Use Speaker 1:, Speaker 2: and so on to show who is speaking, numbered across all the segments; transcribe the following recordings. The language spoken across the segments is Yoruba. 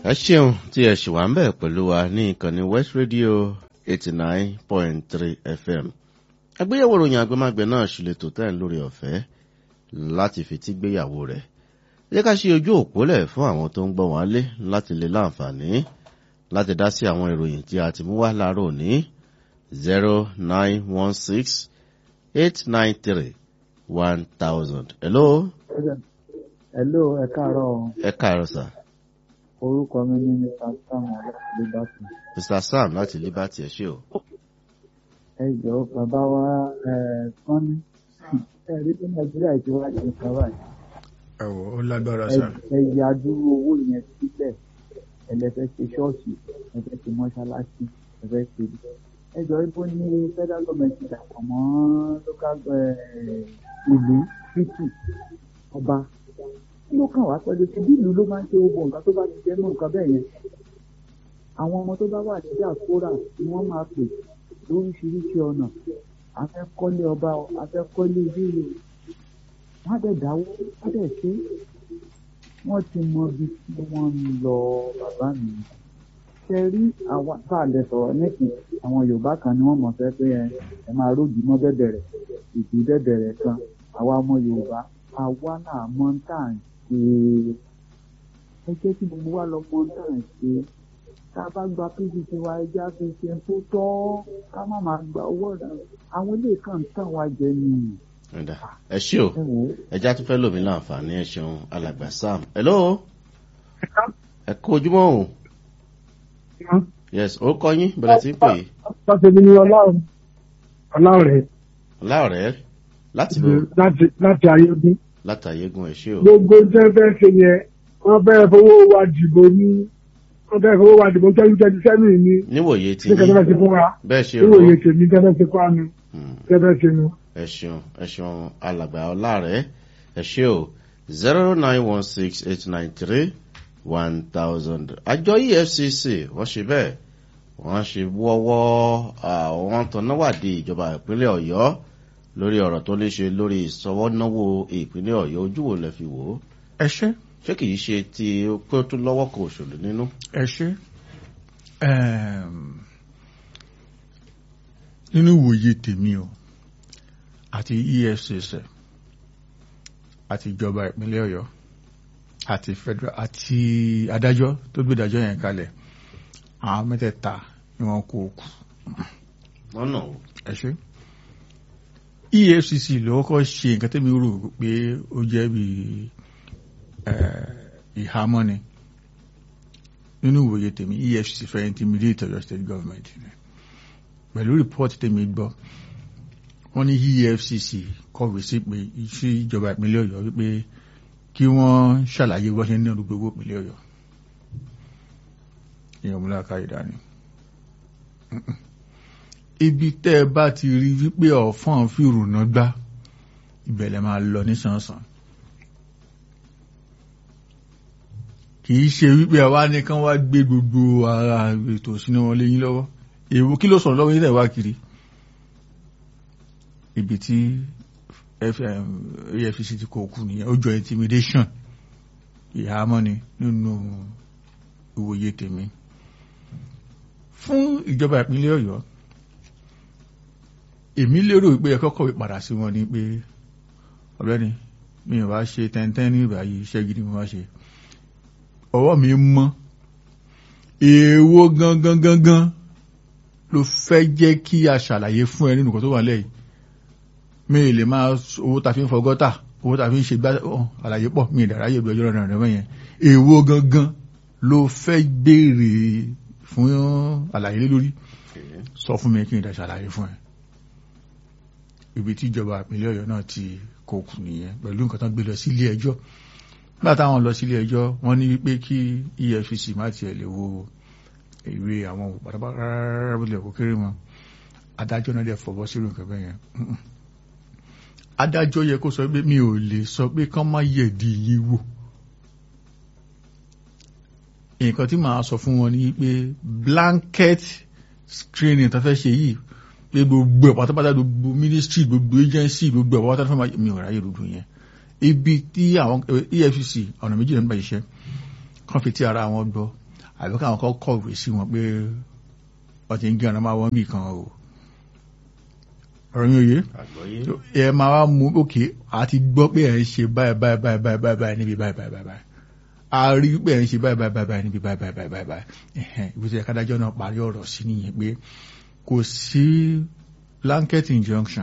Speaker 1: ẹ ṣeun tí ẹ ṣì wà ń bẹ̀ pẹ̀lú wa ní ìkànnì west radio eighty nine point three fm àgbéyẹ̀wò ròyìn àgbẹ̀mágbẹ̀ náà ṣì lè tò tẹ́ ń lórí ọ̀fẹ́ láti fetí gbéyàwó rẹ̀ jẹ́ ká ṣe ojú òpólẹ̀ fún àwọn tó ń gbọ́ wọn lé láti lè láǹfààní láti dá sí àwọn ìròyìn tí a ti mú wá láàárọ̀ òní zero nine one six eight nine three one thousand. hello.
Speaker 2: hello ẹ káàárọ̀
Speaker 1: ẹ káàárọ̀ sà.
Speaker 2: orúkọ mi ní mr sam liberty.
Speaker 1: mr sam láti liberty ẹ ṣé o.
Speaker 2: ẹ jọ bàbá wa ẹ kán ní ẹ rí bí nàìjíríà ti wá ṣe nǹkan báyìí.
Speaker 3: ẹ wò ó lágbára
Speaker 2: ẹ
Speaker 3: sá.
Speaker 2: ẹ ya dúró owó yẹn sílẹ̀ ẹ lè fẹ́ ṣe ṣọ́ọ̀ṣì ẹ fẹ́ ṣe mọ́ṣáláṣí ẹ fẹ́ ṣe ẹ jọ ibo ní federal government ti dàpọ̀ mọ́ local eh, ìlú títì ọba kí ló kàn wá pẹ̀lú ti bí ìlú ló máa ń ṣe gbogbo nǹkan tó bá ti jẹ́ mọ́ nǹkan bẹ́ẹ̀ yẹn àwọn ọmọ tó bá wà ní diaspora ni wọ́n máa pè lóríṣiríṣi ọ̀nà a fẹ́ kọ́lé ọba o a fẹ́ kọ́lé ìbéèrè wọ́n á dẹ̀ dáwó wọ́n á dẹ̀ ṣe wọ́n ti mọ ibi tí wọ́n ń lọ bàbá mi ṣe rí àwa tá a lè sọ̀rọ̀ nípìn àwọn yorùbá kan ni wọ́n mọ̀ fẹ́ pé ẹ ẹ máa rójú mọ́ bẹ́bẹ̀rẹ̀ ìdí bẹ́bẹ̀rẹ̀ kan àwa ọmọ yorùbá àwa náà mọ̀ ń tà ń ṣe ẹ jẹ́ kí gbogbo wa lọ mọ̀ ń tà ń ṣe tá a bá gba pdp wa ẹja fi ṣe tó tọ́ ká má máa gba owó rẹ̀ àwọn ilé kan ń tàn wá jẹ nìyí
Speaker 1: Ẹ̀dá. ẹ ṣé o
Speaker 2: ẹ wò ó.
Speaker 1: ẹja tún fẹ́ lòmí láǹfààní ẹ ṣeun alàgbà sam. hello. ẹ kú ojúmọ́ o. yes ó kọ́ yín bẹ̀rẹ̀ sí í pè é.
Speaker 4: Sọ́sẹ̀bí ni ọlọ́run ọlọ́rẹ̀
Speaker 1: láọ̀rẹ́ láti bò
Speaker 4: láti láti ayébí.
Speaker 1: látàyégún ẹ ṣé o.
Speaker 4: Gbogbo iṣẹ́ fẹ́ ṣe yẹn, wọ́n fẹ́ fowó wa dìbò ní wọ́n fẹ́ fowó wa dìbò twenty twenty seven ní
Speaker 1: níwòye tí
Speaker 4: ní kẹ́kẹ́ fẹ́ ṣe fún wa.
Speaker 1: bẹ́ẹ̀ ṣe rò
Speaker 4: Níwòye tèmi kẹ́kẹ́ ṣe fún wa nu
Speaker 1: Hmm.
Speaker 4: kẹ́kẹ́ ṣe nu.
Speaker 1: ẹ ṣeun ẹ ṣeun alàgbà ọlárẹ ẹ ṣé o zero nine one six eight nine three one thousand àjọ efcc wọ́n ṣe bẹ́ẹ̀ wọ́n ṣe wọ́wọ́ àwọn tọ́náwádìí ìjọba ìpínlẹ̀ ọ̀yọ́ lórí ọ̀rọ̀ tó ní ṣe lórí ìsọwọ́náwó ìpínlẹ̀ ọ̀yọ́ ojú wo lẹ fi wò ó
Speaker 3: ẹ ṣe
Speaker 1: ṣé kìí ṣe ti pé ó tún lọ́wọ́ kan òṣèlú nínú.
Speaker 3: ẹ ṣe Ẹm, nínú ìwòye tèmi o àti efcc àti ìjọba ìpínlẹ̀ ọ̀yọ́ àti federal àti adájọ́ tó gbé ìdájọ́ yẹn kalẹ̀ àwọn mẹ́tẹ̀ẹ̀ta ni wọ́n kó o kù
Speaker 1: lọ́nà o
Speaker 3: ẹ ṣe efcc ló kọ́kọ́ ṣe nǹkan tẹ́mi rò pé ó jẹ́ bí ìhámọ́ ni nínú ìwòye tèmi efcc fẹ́ intimidate Ọ̀yọ́ state government ni pẹ̀lú report tèmi gbọ́ wọ́n ní efcc kọ̀wé sí pé sí ìjọba ìpínlẹ̀ Ọ̀yọ́ wípé kí wọ́n ṣàlàyé bó ṣe ń náà gbogbo ìpínlẹ̀ Ọ̀yọ́ ìyẹn múlá káyìí dání ibi tẹ́ ẹ bá ti rí wípé ọ̀fọ́n fìrùnà gbá ìbẹ̀lẹ̀ máa lọ nísànsàn kì í ṣe wípé àwa nìkan wá gbé gbogbo ara ètò ìṣúná wọn léyìn lọ́wọ́ èwo kí ló sọ̀rọ̀ lọ́wọ́ yín tẹ̀ wá kiri ibi tí efcc ti kó kú nìyẹn ó jọ intimidation ìhámọ́ ni nínú ìwòye tèmi fún ìjọba ìpínlẹ̀ Ọ̀yọ́ èmi lérò pé ẹ̀kọ́ kọ̀wé padà sí wọn ni pé ọ̀gbẹ́ni mi ò wá ṣe tẹ́ntẹ́n ní ìbáyìí iṣẹ́ gidi mo wá ṣe ọwọ́ mi mọ́ èèwo gangan gangan ló fẹ́ jẹ́ kí a ṣàlàyé fún ẹ nínú nǹkan tó wà lẹ́yìn mi lè máa owó ta fi ń fọgọ́tà owó ta fi ń ṣe gbá àlàyé pọ̀ mi ìdàráyè bí ọjọ́ rẹ̀ rẹ̀ yẹn èèwo gangan ló fẹ́ béèrè fún àlàyé lé lórí sọ fún mi kí n dá ṣàlàyé fún ẹ ibi tí ìjọba ìpínlẹ̀ Ọ̀yọ́ náà ti kó kù nìyẹn pẹ̀lú nǹkan tó ń gbé lọ sí ilé ẹjọ́ nígbà táwọn lọ sí ilé ẹjọ́ wọ́n ní wípé kí EFCC má tiẹ̀ lè wo ìwé àwọn pátápátá bílẹ̀ kó kéré wọn adájọ́ náà dẹ̀ fọwọ́ sí nǹkan bẹ́ẹ̀ yẹn adájọ́ yẹ kó sọ pé mi ò lè sọ pé kán má yẹ̀dí yín wò nǹkan tí màá sọ fún wọn ni pé blanket screening tó fẹ́ ṣe yìí pé gbogbo ẹ̀ pátápátá gbogbo ministry gbogbo agency gbogbo ẹ̀ pátápátá fún mi ò ráyè dúdú yẹn ibi tí àwọn EFCC ọ̀nà méjì ló ń bá iṣẹ́ kan fi ti ara wọn gbọ́ àbí káwọn kọ́ kọ̀wé sí wọn pé wọ́n ti ń gé ọ̀nà máa wọ́n bì kan o ọ̀rọ̀ yín òye
Speaker 1: àgbọ́yé
Speaker 3: ẹ máa wá mú òkè àti gbọ́ pé ẹ̀ ń ṣe báyìí báyìí báyìí báyìí báyìí báyìí níbi báyìí báyìí báyìí báyìí a rí pé ẹ̀ ń ṣe báyìí báyìí báyìí báyìí níbi báyìí báyìí báyìí báyìí báyìí ẹ̀hẹ́n ibi tí ẹ̀ka dájọ́ náà parí ọ̀rọ̀ sí nìyẹn pé kò sí blanket injunction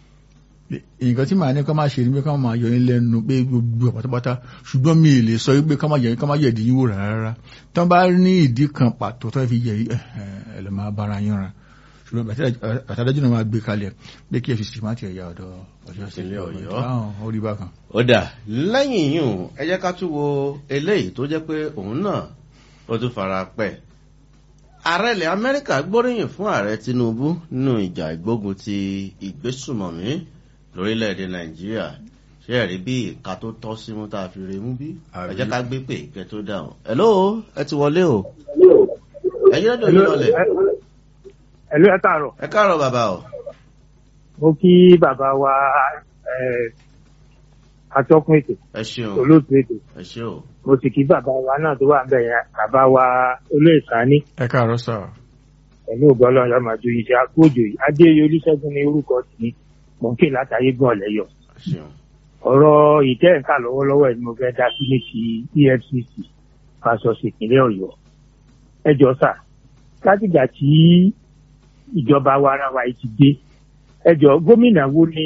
Speaker 3: nǹkan tí màá ní kọ́ máa ṣe ni pé kọ́ máa yọ yín lẹ́nu pé gbogbo ọ̀ pátápátá ṣùgbọ́n mi ì lè sọ pé kọ́ máa yẹ kọ́ máa yẹ ìdí yín wò rárá tí wọ́n bá ní ìdí kan pàtó tó fi yẹ ẹ lè máa bára yín ra ṣùgbọ́n àtàdájú náà máa gbé kalẹ̀ pé kí fcc má tiẹ̀ ya ọ̀dọ̀ ọjọ́
Speaker 1: Ìpínlẹ̀ Ọ̀yọ́.
Speaker 3: ọ̀hún ó rí bákan.
Speaker 1: ó dà lẹ́yìn yìí ẹ jẹ́ ká tún wo eléyìí tó jẹ́ pé òun náà ó tún fara pẹ́ ààrẹ ilẹ̀ amẹ́ríkà gbóríyìn fún ààrẹ tinubu nínú ìjà ìgbógun ti ìgbésùmọ̀mí lórílẹ̀‐èdè nàìjíríà ṣé ẹ̀rí bí ìka tó tọ́ sí mú tá a fi remú bí ẹ jẹ́ ká gbé pè kẹ́ tó dáhùn hello ẹ ti wọlé o ẹ̀yin lọ́dọ̀ yìí lọlẹ̀
Speaker 5: ẹ̀lú ẹ̀ káàárọ̀
Speaker 1: ẹ káàárọ̀ bàbá o
Speaker 5: mo kí bàbá wa ẹ̀, atọ́kùn ètò
Speaker 1: ẹ ṣeun
Speaker 5: olóòtú ètò
Speaker 1: ẹ ṣe o
Speaker 5: mo sì kí bàbá wa náà tó wà ń bẹ̀ yẹn bàbá wa olóyè sani
Speaker 3: ẹ káàárọ̀ sà
Speaker 5: pẹ̀lú ògbọ́lọ́ ọ̀yọ́mọdé iṣẹ́ akóòjò yìí adéyẹ olùṣègùn ní orúkọ tì mò ń ké látàyé gbọ́n ọ̀lẹ́yọ̀
Speaker 1: ẹ ṣeun
Speaker 5: ọ̀rọ̀ ìtẹ́ǹkà lọ́wọ́lọ́wọ́ ẹ̀ ni mo fẹ́ dá sí ní ti efcc fásọsì ìpínlẹ̀ ọ̀yọ́ ẹ jọ sà látìgbà tí ìjọba wa ara wa yìí ti dé ẹ jọ gómìnà wo ni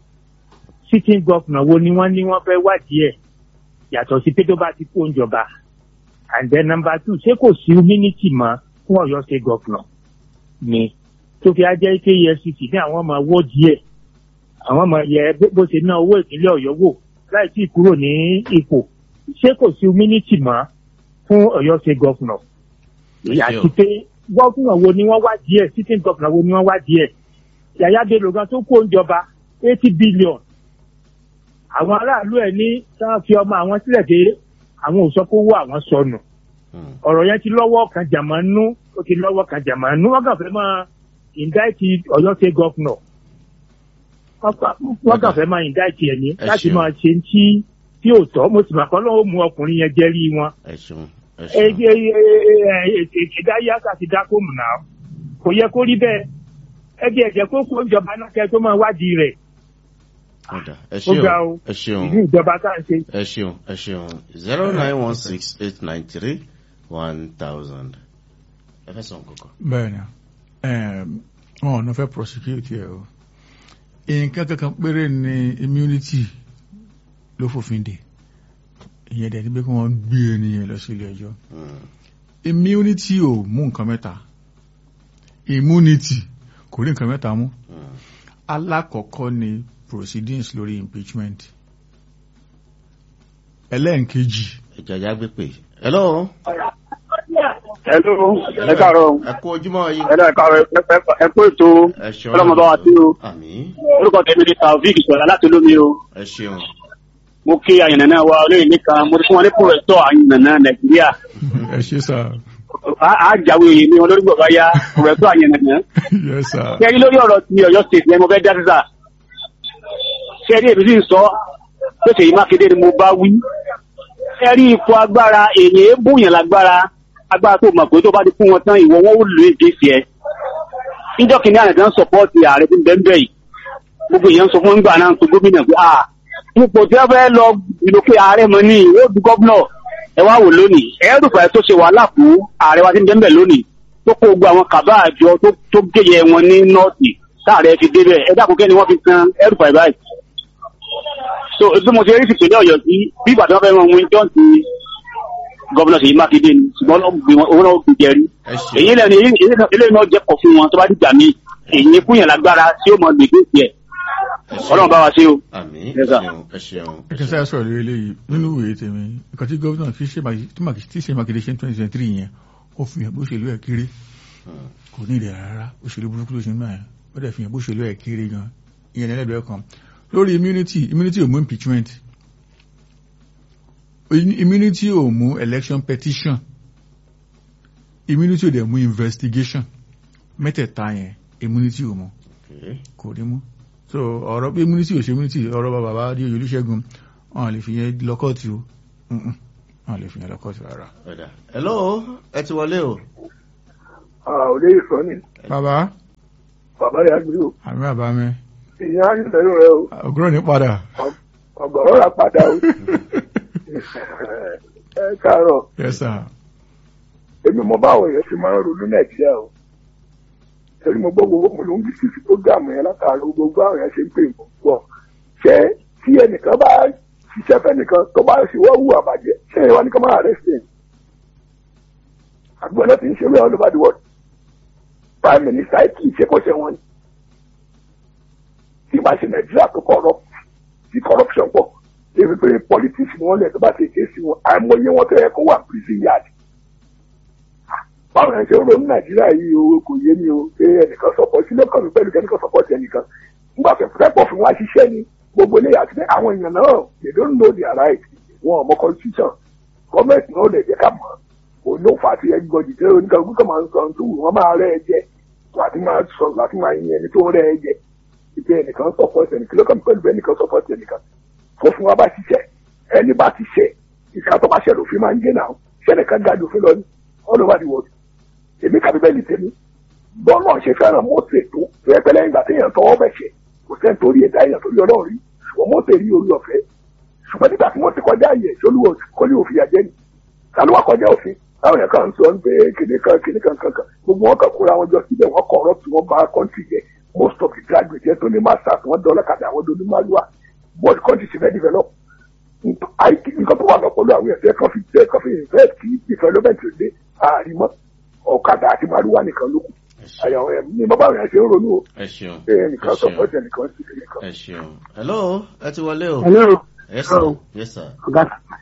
Speaker 5: sitting governor wo ni wọ́n ní wọ́n fẹ́ wádìí ẹ̀ yàtọ̀ sí pé tó bá ti kó ìjọba and then number two ṣé kò sí immunity mọ́ fún ọ̀yọ́ state governor ni tó fi ajẹ́ pé efcc ní àwọn ọmọ wọ́ọ̀dì ẹ̀ àwọn ọmọ yẹ bó- bó ṣe ná owó ìpínlẹ̀ ọ̀yọ́ wò láì tí ì kúrò ní ipò ṣé kò sí immunity mọ́ fún ọ̀yọ́ state governor
Speaker 1: Ẹ ṣé o.
Speaker 5: àti pé gọ́fúnà wo ni wọ́n wá díẹ̀ sitting governor wo ni wọ́n wá díẹ̀ yàyà bello gan tó kó ìjọba eighty billion àwọn aráàlú ẹ̀ ní sáà fi ọmọ àwọn sílẹ̀ dé àwọn ò sọ pé owó àwọn sọnù
Speaker 1: Hmm.
Speaker 5: ọ̀rọ̀ yẹn ti lọ́wọ́ kan jàmánú ó ti lọ́wọ́ kan jàmánú wọ́n kàn fẹ́ máa indict ọ̀yọ́ state governor wọ́n kàn- wọ́n kàn fẹ́ máa indict ẹ̀ ní
Speaker 1: Ẹ
Speaker 5: láti
Speaker 1: ṣeun.
Speaker 5: máa ṣe ń tí tí ò tọ́ mo sì mà kọ́ lọ́wọ́ mú ọkùnrin yẹn jẹ́rí wọn.
Speaker 1: ẹ ṣeun ẹ ṣeun
Speaker 5: ìdáyé àti dákòmù náà kò yẹ kó rí bẹ́ẹ̀ ẹbí ẹ̀jẹ̀ kó kó ìjọba náà kẹ́ tó máa wádìí rẹ̀
Speaker 1: ó dà ẹ
Speaker 5: ó ga
Speaker 1: ṣeun
Speaker 5: o
Speaker 1: ẹ ṣeun.
Speaker 5: ìlú ìjọba tá à ń ṣe.
Speaker 1: ẹ ṣeun ẹ ṣeun zero nine one six eight nine three one thousand. ẹ fẹ́ sọ nǹkan
Speaker 3: bẹ́ẹ̀ ni ẹm, wọn ò ní fẹ́ prosecute ẹ o nǹkan kankan péré ni immunity ló fòfin dè ìyẹn dẹ̀ ni pé kí wọ́n gbé ènìyàn lọ sí ilé ẹjọ́
Speaker 1: kan.
Speaker 3: immunity ò mú nǹkan mẹ́ta immunity kò rí nǹkan mẹ́ta mú alákọ̀ọ́kọ́ ni proceedings lórí impeachment ẹlẹ́ǹkejì
Speaker 1: ìjàjà gbé pè. hello
Speaker 6: Hello, ẹ káàárọ̀.
Speaker 1: ẹ kú ojúmọ́ yìí.
Speaker 6: Ẹ dá káàárọ̀ ẹ ẹ- ẹ kú ètò.
Speaker 1: ẹ ṣeun
Speaker 6: Ọlọ́mọdé wa sí o.
Speaker 1: àmì
Speaker 6: Orúkọ tèmi ni Taofik Sọ̀rọ̀ láti olómi o.
Speaker 1: ẹ ṣeun
Speaker 6: Mo kí àyànnà wa olóyè nìkan. Mo ti fún wọn ní pòrẹ́tọ̀ àyànnà Nàìjíríà.
Speaker 3: ẹ ṣe sà
Speaker 6: Á- Á jáwé èyí ni wọn lórí gbọ̀gbá yá pòrẹ́tọ̀ àyànnà.
Speaker 3: yes sà
Speaker 6: Kẹ́rí lórí ọ̀rọ̀ ti Ọ̀yọ́ State yẹn mo fẹ́ dá sísà. Kẹ́rí èmi sì ń sọ pé Ṣèyí Mákindé ni mo bá wí. Kẹ́rí ipò agbára èyí bùyàn lágbára. Agbára tó mọ̀ pé tó bá ti fún wọn tán ìwọ wọn ó lò é dé sí ẹ. níjọ́ kìíní àná kan sọpọ́ọ̀tì ààrẹ tí ń bẹ́ẹ̀ bẹ́ẹ̀ yìí gbogbo èèyàn sọ fún ńgbà náà tó gómìnà pé à ipò tí wọ́n fẹ́ lọ ìlòkè ààrẹ mọ́ ní ó du gọ́vnọ̀ ẹ wá wò lónìí ẹ̀ẹ́dùfà tó ṣe wàhálà fún ààrẹ wa tí ń bẹ́ẹ̀ bẹ́ẹ̀ lónìí tó kó gbogbo àwọn kàbá àjọ tó- tó géyẹ wọn ní nọ́ọ̀tì táàrẹ fi débẹ̀ ẹ dákun kẹ́ni wọ́n fi kan ẹ̀ẹ́dùfà báyìí. so bí mo ṣe rí ìpínlẹ̀ ọ̀yọ́ sí bí ìgbà tí wọ́n fẹ́ mọ ohun ìjọ́ ti gọ́vnọ̀ Ṣèyí Mákindé ni ṣùgbọ́n òun náà fi jẹ́rí
Speaker 1: ẹ ṣeun
Speaker 6: èyí lẹ́nu eléyìí náà jẹ́ kọ̀ fún wọn tó bá dìgbà míì èyí fúnyàn lágbára tí ó mọ gbègbè tiẹ̀
Speaker 1: ẹ ṣeun.
Speaker 6: ọlọ́run bá wa ṣe o.
Speaker 1: àmì ẹ
Speaker 6: Yes, sir.
Speaker 1: ṣeun ẹ ṣeun.
Speaker 3: ẹ kí n sáré sọ̀rọ̀ lórí eléyìí nínú ìwé tèmi nǹkan tí gómìnà tí ṣe Mákindé- tí Mákindé- tí ṣe Mákindé ṣe ní twenty twenty three yẹn ó fi hàn bó ṣèlú ẹ̀ kéré
Speaker 1: Hmm.
Speaker 3: kò ní ìdẹ̀ rárá òṣèlú burúkú ló ṣe ń báyìí ó dẹ̀ fi hàn bó ṣèlú ẹ̀ kéré gan ìyẹn lẹ́lẹ́dọ̀ẹ́ kan lórí immunity immunity ò mú impeachment immunity ò mú election petition immunity ò dẹ̀ mú investigation mẹ́tẹ̀ẹ̀ta yẹn immunity ò mú
Speaker 1: Okay.
Speaker 3: kò rí mú so ọ̀rọ̀ pé immunity ò ṣe immunity ọ̀rọ̀ bá bàbá adé olùṣègùn wọn lè fi yẹn lọ́kọ̀tì o Mm-mm. wọn lè fi yẹn lọ kóòtù rárá.
Speaker 1: ọ̀dà hello ẹ ti wọlé o.
Speaker 4: òde ìsọ́ni
Speaker 3: bàbá
Speaker 4: bàbá rẹ̀ àgbẹ̀ o
Speaker 3: àmì bàbá mi
Speaker 4: ìyá ayélujára rẹ o
Speaker 3: ògúrò ní padà.
Speaker 4: ọgọ́rọ́ rà padà o ẹ káàárọ̀
Speaker 3: yes sir.
Speaker 4: èmi mo bá àwọn èèyàn ṣe máa ń ronú nàìjíríà o torí mo gbọ́ gbogbo mo ló ń bí sísí prógámù yẹn látàrí gbogbo àwọn èèyàn ṣe ń pè mọ́ pọ̀ ṣé tí ẹnìkan bá ṣiṣẹ́ fẹ́nìkan tó bá ṣe wọ́n wù àbàjẹ́ ṣé ìwọ ní ká máa rẹ̀ sí ẹ̀ àgbọ̀n náà ti ń ṣe wíwọ́n all over the world prime minister kì í ṣe kó ṣe wọn ni tí bá ṣe nàìjíríà tó corrupt tí corruption pọ̀ èmi pé politics ni wọ́n lẹ̀ tó bá ṣe kéésì wọn àìmọye wọn tó yẹ kó wà prison yard báwo ni ṣe ń ronú nàìjíríà yìí o kò yé mi o pé ẹnìkan sọpọ sílé kan mi pẹ̀lú kẹ́nìkan sọpọ sí ẹnìkan nígbà tó fẹ́ pọ̀ fún wa ṣiṣẹ́ ni gbogbo ilé àti àwọn èèyàn náà they don't know their right wọn ò mọ constitution gọọmenti náà lè jẹ́ ká mọ̀ òun ló fà á ti ẹgbẹ́ ọ̀dì tẹ́lẹ̀ oníkan gbọ́dọ̀ máa ń sọ ohun tó wù wọ́n máa rẹ́ ẹ jẹ láti máa sọ láti máa yin ẹni tó rẹ́ ẹ jẹ ìpè ẹnìkan sọpọ sí ẹnìkan lókàn pẹ̀lú ẹnìkan sọpọ sí ẹnìkan kó fún wa bá ṣiṣẹ́ ẹni bá ti ṣe ìka tó bá ṣe lòfin máa ń gé náà ṣẹ́nìkan ga lòfin lọ ní all over the world èmi ka bíbélì tèmi bọ́ọ̀lù ṣe fẹ́ràn mọ́tò tó tó yẹ pé lẹ́yìn ìgbà téèyàn tọwọ́ bẹ̀ ṣe kò sẹ́ni torí ẹ̀dá èèyàn torí ọlọ́run rí ṣùgbọ́n mọ́tò rí orí ọ̀fẹ́ ṣùgbọ́n nígbà tí wọ́n ti kọjá yẹ ṣolúwo kọ́lé òfin àjẹ́ ni ta ló wá kọjá òfin táwọn yẹn kàn ń sọ ń pé kìnìún kan kìnìún kan kankan gbogbo wọn kàn kóra wọn jọ síbẹ̀ wọ́n corrupt wọn bá country jẹ most of the graduates yẹn tó ní masters wọn dọ́là kàdà àwọn dọ́là málùwà but country ti fẹ́ develop nǹkan tó wà lọ́pọ̀lọ́ àwọn ẹ̀fẹ́ kan fi kan fi invest kí development dé àrímọ́ ọ̀kadà àti màlúwà nìkan ló kù àyàwó ẹ̀ ní bàbá rẹ̀ ṣe ń ronú o
Speaker 1: ẹ ṣeun
Speaker 4: pé ẹnìkan sọ fún ẹsẹ̀ nìkan sí ẹnìkan.
Speaker 1: ẹ ṣeun hello ẹ ti wọlé o.
Speaker 7: Hello,
Speaker 1: yes sir yes sir.
Speaker 7: ọ̀gá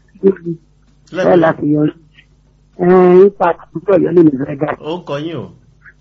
Speaker 7: bẹ́ẹ̀ láti yọ ipa àtúntò yọ lèmi fẹ́ ga
Speaker 1: ó kọ yín o.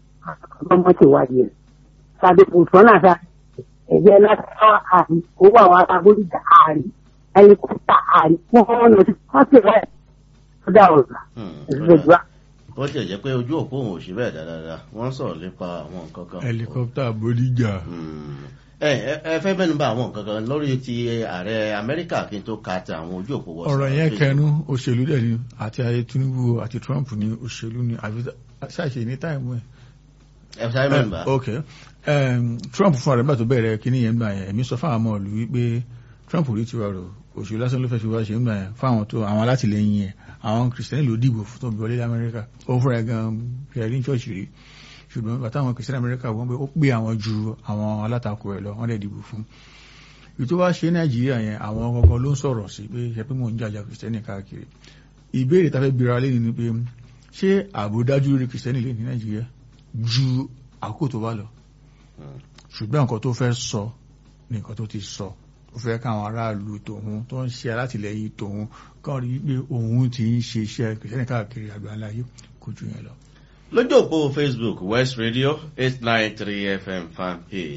Speaker 7: ọmọ ti wádìí ẹ̀. Sàbí kò sọ́nà sa ẹ̀jẹ̀ láti tọ́ àrí owó àwọn agbóríjà àrí ẹlikọ́pítà àrí wọ́n ọ̀nà tí wọ́n ti rẹ̀ ó dà ọ̀gá ìṣèjọba.
Speaker 1: bó tiẹ̀ jẹ́ pé ojú òpó òun ò ṣe bẹ́ẹ̀ dáadáa wọ́n sọ̀rọ̀ nípa àwọn nǹkan kan.
Speaker 3: helicopter bodijà.
Speaker 1: Hmm. ẹ ẹ ẹ fẹ́ mẹ́nu bà àwọn nǹkan kan lórí ti ààrẹ amẹ́ríkà kí n tó ka ti àwọn ojú òpó wọ́sọ̀.
Speaker 3: ọ̀rọ̀ yẹn kẹnu òṣèlú dẹ̀ ni àti ayé tinubu àti trump ni òṣèlú ni àbí ṣàṣe ní táìmù ẹ̀.
Speaker 1: ẹ sáré mẹ́nu bà.
Speaker 3: ok um, trump fún àrẹ nígbà tó bẹ̀rẹ̀ kíní yẹn gbà yẹn èmi sọ fáwọn ọmọ ìlú wípé trump rí tiwa rò òṣèlú lásán ló fẹ́ fi wá ṣe ń gbà yẹn fáwọn tó àwọn alátìlẹyìn yẹn àwọn kìrìsìtẹ́nì ló dìbò fún tó bí wọlé lamẹ́ríkà ó fúnra ẹ̀ gan pierre ní church rí ṣùgbọ́n bàtà àwọn kìrìsìtẹ́nì amẹ́ríkà wọ́n pé ó pé àwọn ju àwọn alátakò ẹ̀ lọ wọ́n dẹ̀ dìbò fún ìlú tó wá ṣe nàìjíríà yẹn àwọn gangan ló ń sọ̀rọ̀ sí pé ṣe pé mò ń jàjà kìrìsìtẹ́nì káàkiri ìbéèrè tá a fẹ́ bira lé ni pé ṣé ààbò dájú lórí kìrìsìtẹ́nì lè ní nàìjíríà ju àkókò tó wá lọ ṣùgbọ́n nǹkan tó fẹ́ sọ ní nǹkan tó ti sọ ó fẹ́ káwọn aráàlú tòun tó ń ṣe alátìlẹyìn tòun kàn rí pé òun ti ń ṣe iṣẹ́ kìrìsìtẹ́nì káàkiri àgbáńlá yìí kò ju yẹn lọ.
Speaker 1: lójú òpó facebook west radio eight nine three fm fan page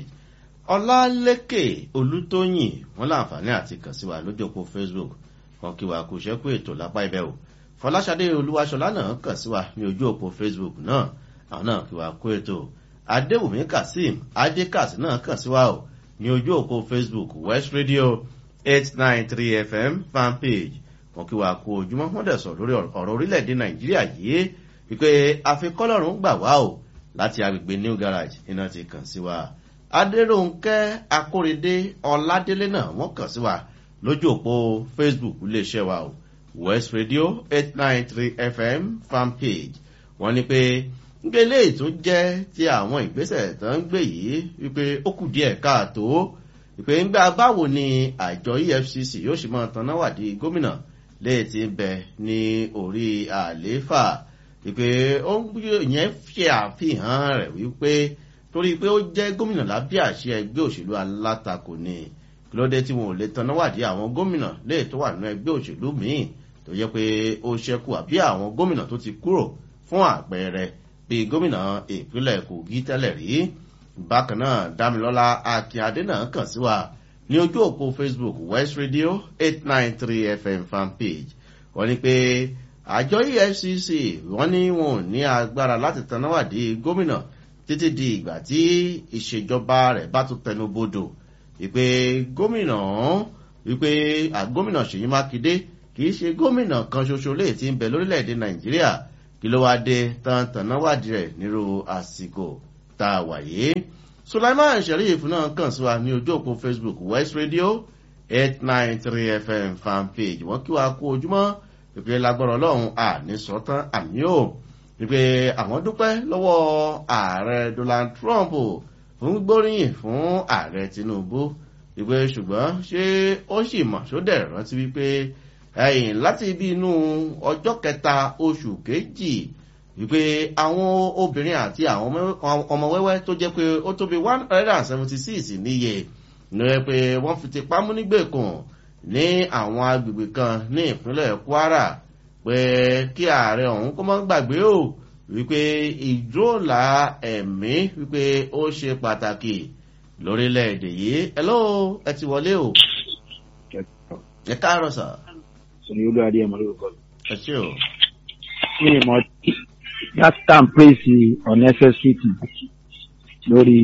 Speaker 1: ọlálékè olútóyìn wọn láǹfààní àti kàn sí wa lójú òpó facebook wọn kí wa kú ṣẹ́kù ètò lápá ibẹ̀ o fọláṣadé olúwaṣọlá náà kàn sí wa ní ojú òpó facebook náà àwọn náà kí wa kú ètò adéwùmí kazeem adékàs náà kàn sí wa o ní ojú òpó facebook west radio eight nine three fm fan page wọn kí wa kú ojúmọ́ wọn dẹ̀ sọ lórí ọ̀rọ̀ orílẹ̀-èdè nàìjíríà yìí wípé àfikọ́lọ́run gbà wá o láti agbègbè new garage iná ti kàn sí wa adéròǹkẹ́ akóredé ọládélé náà wọ́n kàn sí wa lójú òpó facebook iléeṣẹ́ wa o west radio eight nine three fm fan page wọ́n ní pé nígbà eléyìí tó jẹ́ ti àwọn ìgbésẹ̀ tó ń gbé yìí wípé ó kù díẹ̀ káàtó wípé ńgbà báwo ni àjọ efcc yóò ṣe máa tanná wádìí gómìnà léè ti ń bẹ ní orí àlééfà wípé ó yẹn ṣe àfihàn rẹ̀ wípé torí pé ó jẹ́ gómìnà lábẹ́ àṣẹ ẹgbẹ́ òṣèlú alátakò ni kí ló dé tí wọn ò lè tanná wádìí àwọn gómìnà léè tó wà nínú ẹgbẹ́ òṣèlú míì tó yẹ pé ó ṣẹ́kù àbí àwọn gómìnà tó ti kúrò fún àpẹẹrẹ bíi gómìnà ìpínlẹ̀ kogi tẹ́lẹ̀ rí bákan náà dámilọ́lá akínyadé náà kàn sí wa ní ojú òpó facebook west radio eight nine three fm fan page wọ́n ní pé àjọ efcc wọ́n ní wọn ò ní agbára láti tanáwádìí gómìnà títí di ìgbà tí ìṣèjọba rẹ̀ bá tún tẹnu bodò wípé gómìnà wípé gómìnà ṣèyí mákindé kì í ṣe gómìnà kan ṣoṣo lè ti ń bẹ lórílẹ̀‐èdè nàìjíríà kí ló wáá dé tán-tàná wádìí rẹ̀ nírú àsìkò tá a wà yìí. sulaiman sheriff náà kàn sí wa ní ojú òpó facebook west radio eight nine three fm fanpage wọ́n kí wa kú ojúmọ́ ìpè lágbọ́rọ̀ ọlọ́run àní sọ́tán àmì ò ìpè àwọn dúpẹ́ lọ́wọ́ ààrẹ donald trump fún gbóríyìn fún ààrẹ tinubu ìpè ṣùgbọ́n ṣé ó sì mọ̀ ṣó dẹ̀ rántí wípé ẹ̀yìn láti ibi inú ọjọ́ kẹta oṣù kejì wípé àwọn obìnrin àti àwọn ọmọ wẹ́wẹ́ tó jẹ́ pé ó tó bí one hundred and seventy six níye ní ẹ pé wọ́n fi ti pamọ́ nígbèkùn ní àwọn agbègbè kan ní ìpínlẹ̀ kwara pé kí ààrẹ ọ̀hún kó mọ́ gbàgbé o wípé ìdóòlà ẹ̀mí wípé ó ṣe pàtàkì lórílẹ̀‐èdè yìí ẹ ló ẹ ti wọlé o ẹ káàárọ̀ sà
Speaker 8: sọ̀rọ̀ yóò lóra díẹ̀ mọ́ lórúkọ mi.
Speaker 1: ẹ ṣé o.
Speaker 8: mi ì mọ̀ that time praise unnecessity lórí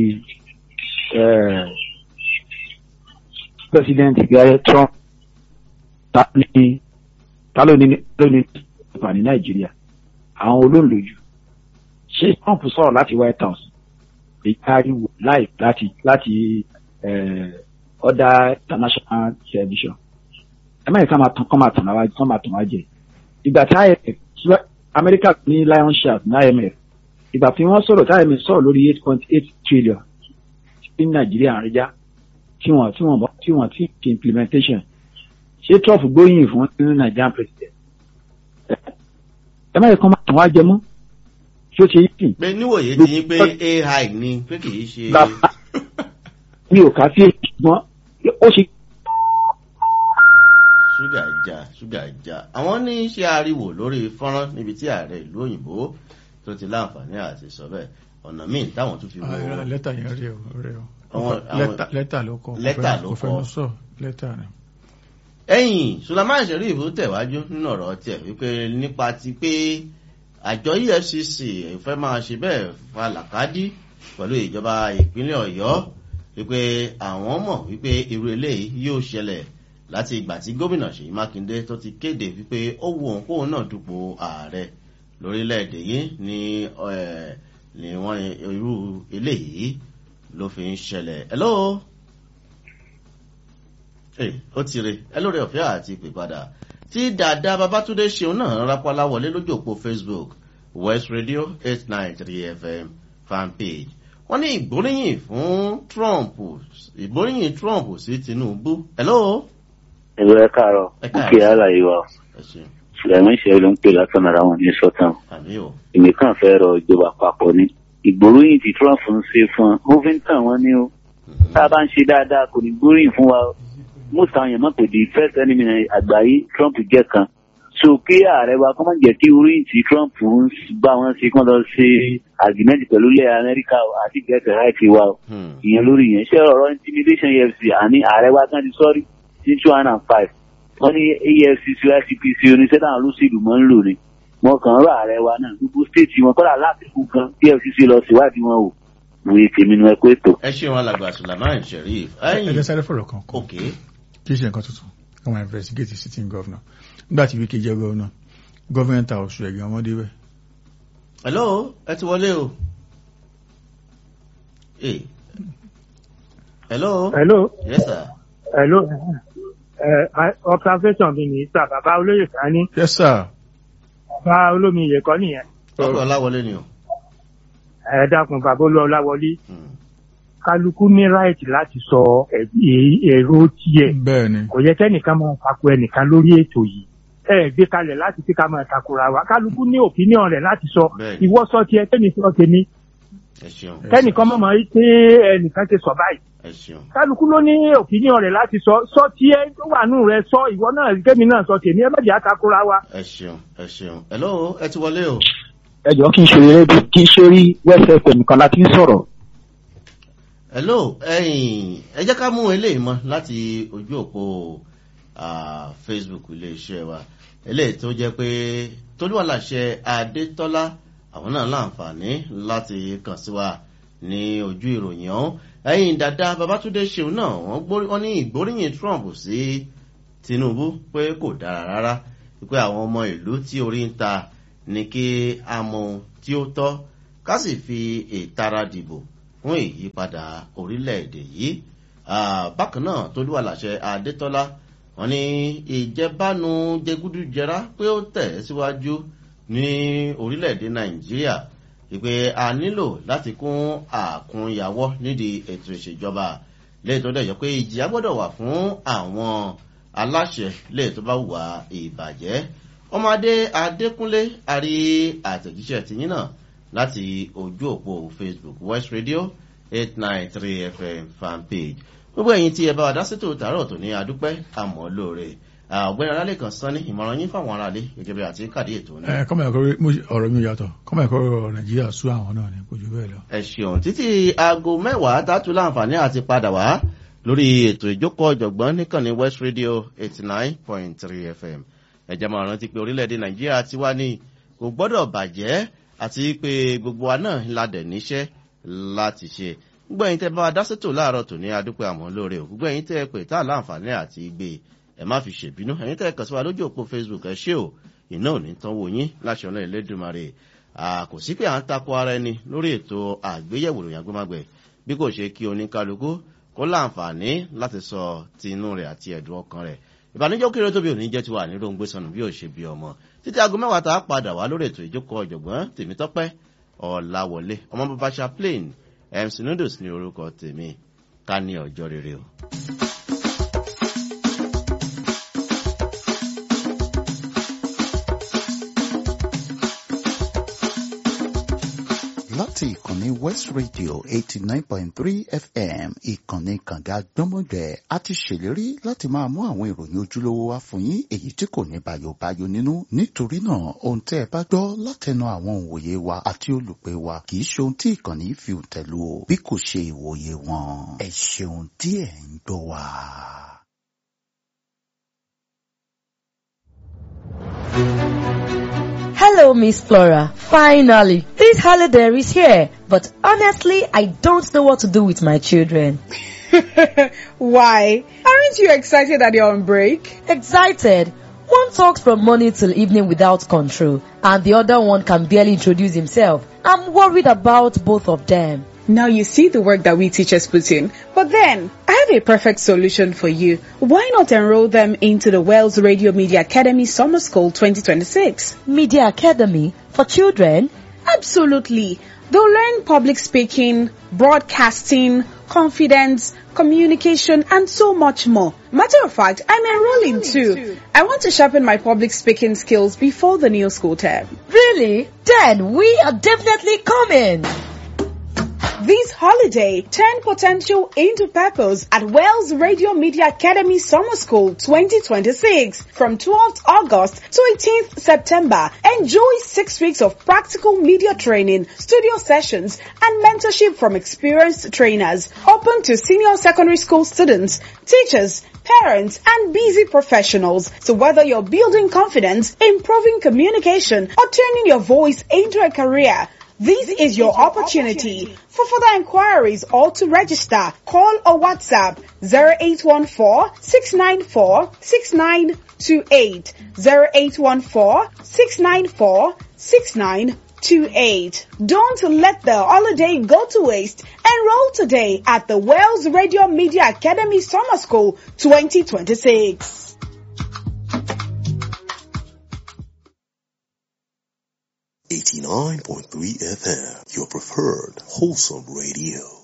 Speaker 8: president gary trump ta ní ta ló ní ló ní ìpà ní nàìjíríà àwọn olóńlójú ṣé trump sọ̀rọ̀ láti white house èyí ariwo live láti láti other international television ẹ má yẹ ká máa tán kọ́ máa tàn wá kọ́ máa tàn wá jẹ ìgbà tí imf amẹ́ríkà ní lion shark ní imf ìgbà tí wọ́n sọ̀rọ̀ tí imf sọ̀rọ̀ lórí eight point eight trillion ní nàìjíríà àríjá tí wọ́n tí wọ́n tí wọ́n tí kì implementation ṣé trump gbóyìn fún nínú nigerian president ẹ má yẹ kọ́ máa tàn wá jẹ mọ́ ṣé ó ṣe yí
Speaker 1: pé níwòye ti yín pé ai ni pé kì í ṣe.
Speaker 8: mi ò kà sí èyí ṣùgbọ́n ó ṣe
Speaker 1: ṣúgà já ṣúgà já àwọn ní ṣe ariwo lórí fọ́nrán níbi tí ààrẹ ìlú òyìnbó tó ti láǹfààní àti sọ bẹ́ẹ̀ ọ̀nà míì táwọn tún fi wo.
Speaker 3: lẹ́tà yẹn rí o rí o
Speaker 1: Àwọn- àwọn-
Speaker 3: lẹ́tà ló kọ
Speaker 1: lẹ́tà ló
Speaker 3: kò fẹ́
Speaker 1: kọ.
Speaker 3: lọ sọ lẹ́tà ni.
Speaker 1: ẹ̀yìn sulaiman sheriff tẹ̀wájú nínú ọ̀rọ̀ tiẹ̀ wípé nípa ti pé àjọ efcc fẹ́ máa ṣe bẹ́ẹ̀ fa làkàdí pẹ̀lú ìjọba ìpínlẹ̀ ọ̀yọ́ wípé àwọn mọ̀ wípé irú eléyìí yóò ṣẹlẹ̀ láti ìgbà tí gómìnà ṣèyí mákindé tó ti kéde wípé ó wu òun kóun náà dupò ààrẹ lórílẹ̀‐èdè yìí ni eh, ni wọ́n irú eléyìí ló fi ń ṣẹlẹ̀ hello Hey, ó ti re ẹ lórí ọ̀fẹ́ àti ìpè padà tí dàda babatunde ṣeun náà rápálá wọlé lójú òpó facebook west radio eight nine three fm fanpage wọ́n ní ìgbóríyìn fún trump ìgbóríyìn trump sí tinubu hello.
Speaker 9: ẹ̀rọ ẹ káàárọ̀
Speaker 1: Ẹ
Speaker 9: ó
Speaker 1: káàárọ̀.
Speaker 9: kí àlàyé wa
Speaker 1: ẹ ṣeun
Speaker 9: sùlẹ̀mí ṣe ló ń pè látọ̀nà ara wọn ní sọ́tàn
Speaker 1: àmì o
Speaker 9: èmi kàn fẹ́ rọ ìjọba àpapọ̀ ni ìgbóríyìn tí trump ń ṣe fún ọ ó fi ń tàn wọ́n ní o tá a bá ń ṣe dáadáa kò ní gbóríyìn fún wa o most àwọn èèyàn mọ̀ pé the first enemy àgbáyé trump jẹ́ kan so kí ààrẹ wa kọ́ máa jẹ́ kí oríyìn tí trump ń bá wọn ṣe kán lọ ṣe agreement pẹ̀lú ilẹ̀ amẹ́ríkà o àti gẹ̀ẹ́sì ráìtì wa o
Speaker 1: Hmm.
Speaker 9: ìyẹn lórí yẹn ṣé ọ̀rọ̀ intimidation efcc àní ààrẹ wa kan ti sọ́rí ní two thousand and five wọ́n ní efcc icpc oníṣẹ́ náà lóṣèlú mọ́ ń lò ní wọn kàn ń rọ ààrẹ wa náà gbogbo stéètì wọn kọ́lá láàbìkú kan kí efcc lọ síwádìí wọn o wòye tèmi nu ẹkọ ètò.
Speaker 1: ẹ ṣeun alàgbà sulaiman sheriff
Speaker 3: ẹ
Speaker 1: ẹ̀yìn
Speaker 3: jẹ́ sáré fọ̀rọ̀ kan kọ́
Speaker 1: ok
Speaker 3: kì í ṣe nǹkan tuntun àwọn investigate sitting governor nígbà tí wíkẹ́ jẹ́ governor government house rẹ̀ gan wọ́n débẹ̀
Speaker 1: hello ẹ ti wọlé o. Hey. hello
Speaker 5: hello
Speaker 1: yes sir.
Speaker 5: hello ẹ observation mi ní sà bàbá olóyè sani
Speaker 3: yes sir
Speaker 5: bàbá olómi ìyẹ̀kọ́ nìyẹn
Speaker 1: ọkọ̀ ọláwọlé ni o.
Speaker 5: ẹ dákun bàbá olúọláwọlé
Speaker 1: Hmm.
Speaker 5: kálukú ní ráìtì láti sọ ẹ- ẹ- èrò tiẹ̀
Speaker 3: bẹ́ẹ̀ ni
Speaker 5: kò yẹ kẹ́nìkan máa tako ẹnìkan lórí ètò yìí ẹ gbé kalẹ̀ láti fi ká máa takora wa kálukú ní opinion rẹ̀ láti sọ
Speaker 1: Bẹ́ẹ̀ni.
Speaker 5: ìwọ sọ tiẹ̀ kẹ́ni sọ tèmi
Speaker 1: ẹ ṣeun
Speaker 5: kẹ́nìkan mọ̀ mọ́ pé ẹnìkan ti sọ báyìí
Speaker 1: ẹ ṣeun
Speaker 5: kálukú ló ní opinion rẹ̀ láti sọ sọ tiẹ̀ tó wà nù rẹ̀ sọ ìwọ náà kẹ́mi náà sọ tèmi ẹ má jẹ́ àtakora wa.
Speaker 1: ẹ ṣeun ẹ ṣeun hello ẹ ti wọlé o.
Speaker 8: ẹ jọ kí n ṣe rédíò kí n ṣe rí west fm kan láti ń sọ̀rọ̀
Speaker 1: hello ẹyìn ẹ jẹ́ ká mú eléyìí mọ́ láti ojú òpó ah, facebook iléeṣẹ́ wa eléyìí tó jẹ́ pé tolúwàláṣẹ adétọ́lá àwọn náà láǹfààní láti kàn sí wa ní ojú ìròyìn ọ̀hún ẹ̀yìn dada babatunde ṣeun náà wọ́n gbórí- wọ́n ní ìgbóríyìn trump sí tinubu pé kò dára rárá pé àwọn ọmọ ìlú tí orí ń ta ní kí a mọ ohun tí ó tọ́ ká sì fi ìtara dìbò fún ìyípadà orílẹ̀-èdè yìí bákan náà tolúwa làṣẹ adétọ́lá wọn ní ìjẹbánu jẹgúdújẹrá pé ó tẹ̀ síwájú ní orílẹ̀-èdè nàìjíríà ìpè a nílò láti kún àkúnyàwọ́ nídìí ètò ìṣèjọba lẹ́yìn tó dẹ̀ jọ pé ìjìyà gbọ́dọ̀ wà fún àwọn aláṣẹ lẹ́yìn tó bá wà ìbàjẹ́ ọmọdé adékúnlé àrí àtẹ̀jíṣẹ́ tìyín náà láti ojú òpó facebook west radio eight nine three fm fanpage gbogbo ẹ̀yin tí ẹ bá wa dá sétò tààrọ̀ tó ní adúpẹ́ àmọ́ lóore ọ̀gbẹ́ni alálẹ̀ kan sán ní ìmọ̀ràn yín fáwọn aráalé gẹ́gẹ́ bí àti kàdé ètò náà.
Speaker 3: ẹ kọ́mọ̀ ẹ̀kọ́ ọ̀rọ̀ mi yàtọ̀ kọ́mọ̀ ẹ̀kọ́ nàìjíríà sú àwọn náà ní kò jù bẹ́ẹ̀ lọ.
Speaker 1: ẹ ṣeun títí aago mẹ́wàá dátú láǹfààní àti padà wá lórí ètò ìjókòó ọ̀jọ̀gbọ́n níkànnì west radio eighty nine point three fm ẹ̀jẹ̀ máa rántí pé orílẹ̀-èdè nàìjíríà ti wá ní kò gbọ́dọ̀ bàjẹ́ àti pé gbogbo wa náà ńlá dẹ̀ níṣẹ́ láti ṣe gbogbo ẹ̀yin tẹ́ bá wa dá sétò láàárọ̀ tò ní adúpẹ́ àmọ́ lóore o gbogbo ẹ̀yin tẹ́ pè tá láǹfààní àti gbé ẹ má fi ṣèbínú ẹ̀yin tẹ́ kàn sí wa lójú òpó facebook ẹ ṣé o iná ò ní tán wò yín láṣọ náà ẹlẹ́dùnmarè kò sí pé à ń takò ara ẹni lórí ètò àgbéyẹ̀wò ìròyìn agbémágbẹ̀ bí kò ṣe kí oníkálukú kó láǹfààní láti sọ ti inú rẹ̀ àti ẹ̀dùn ọkàn rẹ̀ ìbànújẹ́ kéré tóbi òní jẹ́ ti wà ní ròǹgbé sọnù bí ò ṣe bí ọmọ títí aago mẹ́wàá tá a padà wá lórí ètò ìjókòó ọ̀jọ̀gbọ́n tèmítọ́pẹ́ ọ̀làwọlé ọmọ bàbá chaplain mc noodles ní orúkọ tèmi ká ní ọjọ́ rere o.
Speaker 10: láti ìkànnì west radio eighty nine point three fm ìkànnì kànga gbọ́mọgbẹ́ a ti ṣèlérí láti máa mú àwọn ìròyìn ojúlówó wá fún yín èyí tí kò ní bàyòbáyò nínú nítorí náà ohun tẹ́ ẹ bá gbọ́ látẹnu àwọn òǹwòye wa àti olùpẹ̀ wa kì í ṣe ohun tí ìkànnì fi tẹ̀lú o bí kò ṣe ìwòye wọn ẹ ṣeun tí ẹ ń gbọ́ wa.
Speaker 11: Hello, Miss Flora. Finally, this holiday is here. But honestly, I don't know what to do with my children.
Speaker 12: Why? Aren't you excited that you're on break?
Speaker 11: Excited. One talks from morning till evening without control, and the other one can barely introduce himself. I'm worried about both of them.
Speaker 12: Now you see the work that we teachers put in. But then, I have a perfect solution for you. Why not enroll them into the Wales Radio Media Academy Summer School 2026?
Speaker 11: Media Academy for children?
Speaker 12: Absolutely. They'll learn public speaking, broadcasting, confidence, communication, and so much more. Matter of fact, I'm enrolling too. I want to sharpen my public speaking skills before the new school term.
Speaker 11: Really? Then we are definitely coming.
Speaker 12: This holiday, turn potential into purpose at Wales Radio Media Academy Summer School 2026 from 12th August to 18th September. Enjoy six weeks of practical media training, studio sessions, and mentorship from experienced trainers. Open to senior secondary school students, teachers, parents, and busy professionals. So whether you're building confidence, improving communication, or turning your voice into a career, this is your opportunity. For further inquiries or to register, call or WhatsApp 0814-694-6928, 0814-694-6928. Don't let the holiday go to waste. Enroll today at the Wales Radio Media Academy Summer School 2026.
Speaker 13: Eighty nine point three FM, your preferred wholesome radio.